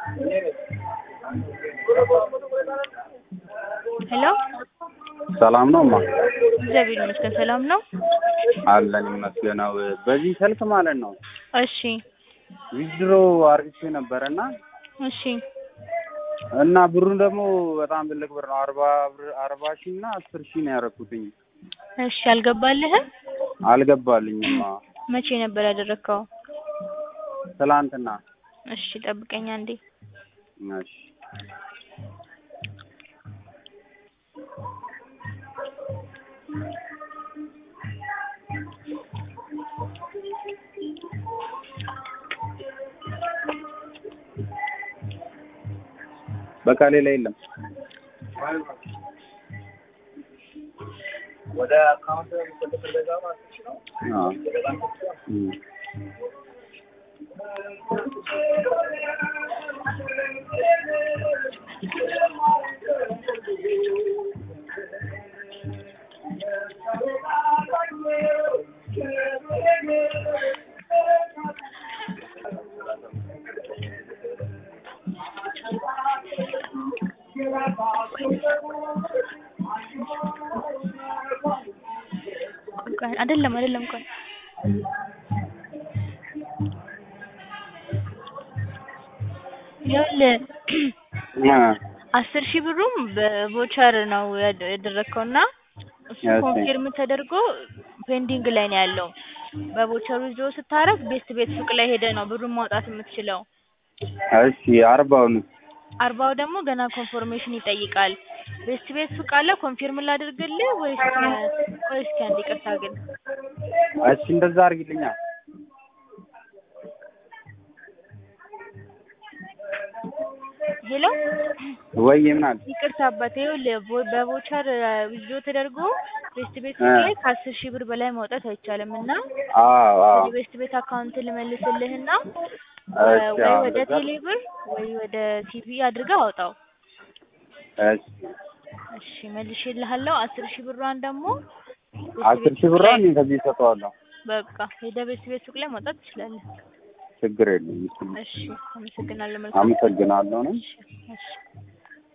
ሄሎ ሰላም ነው ማ እግዚአብሔር ይመስገን ሰላም ነው። አለን ይመስገነው። በዚህ ስልክ ማለት ነው እሺ ዊዝድሮ አርግቼ ነበረ እና እሺ እና ብሩን ደግሞ በጣም ትልቅ ብር ነው። አርባ ብር አርባ ሺህ እና አስር ሺህ ነው ያደረኩትኝ። እሺ አልገባልህም? አልገባልኝማ መቼ ነበር ያደረግከው? ትላንትና። እሺ ጠብቀኝ አንዴ። እሺ በቃ ሌላ የለም። ወደ አካውንት እንደተደረገ ማለት ነው። አዎ እም። ቆይ አይደለም አይደለም ቆይ ይኸውልህ አ አስር ሺህ ብሩም በቮቸር ነው ያደ- ያደረግከው እና እሱ እሺ። ኮንፊርም ተደርጎ ፔንዲንግ ላይ ነው ያለው። በቮቸሩ ይዞ ስታረግ ቤት ቤት ሱቅ ላይ ሄደ ነው ብሩን ማውጣት የምትችለው። እሺ አርባውን አርባው ደግሞ ገና ኮንፎርሜሽን ይጠይቃል። ቤት ቤት ሱቅ አለ ኮንፊርም ላድርግልህ ወይስ ቆይ እስኪ አንዴ ይቅርታ ግን እሺ እንደዛ አርግልኛ። ሄሎ ወይ ምን አለ ይቅርታ አባቴ ይኸውልህ ቮ- በቮቸር ይዞ ተደርጎ ቤስት ቤት እ። ላይ ከአስር ሺህ ብር በላይ ማውጣት አይቻልም እና አዎ አዎ ወደ ቤስት ቤት አካውንት ልመልስልህና እሺ ወይ አዎ ወደ እንደዛ- ቴሌ ብር ወይ ወደ ሲቪ አድርገህ አውጣው። እሺ እሺ መልሼልሃለሁ። አስር ሺህ ብሯን ደግሞ ቤስት አስር ቤት ሺህ ሱቅ ብር ላይ እኔ ከዚህ እሰጠዋለሁ። በቃ ሄደህ ቤስት ቤት ሱቅ ላይ ማውጣት ትችላለህ። ችግር የለም። እሺ አመሰግናለሁ። መልካም አመሰግናለሁ ነው እሺ እሺ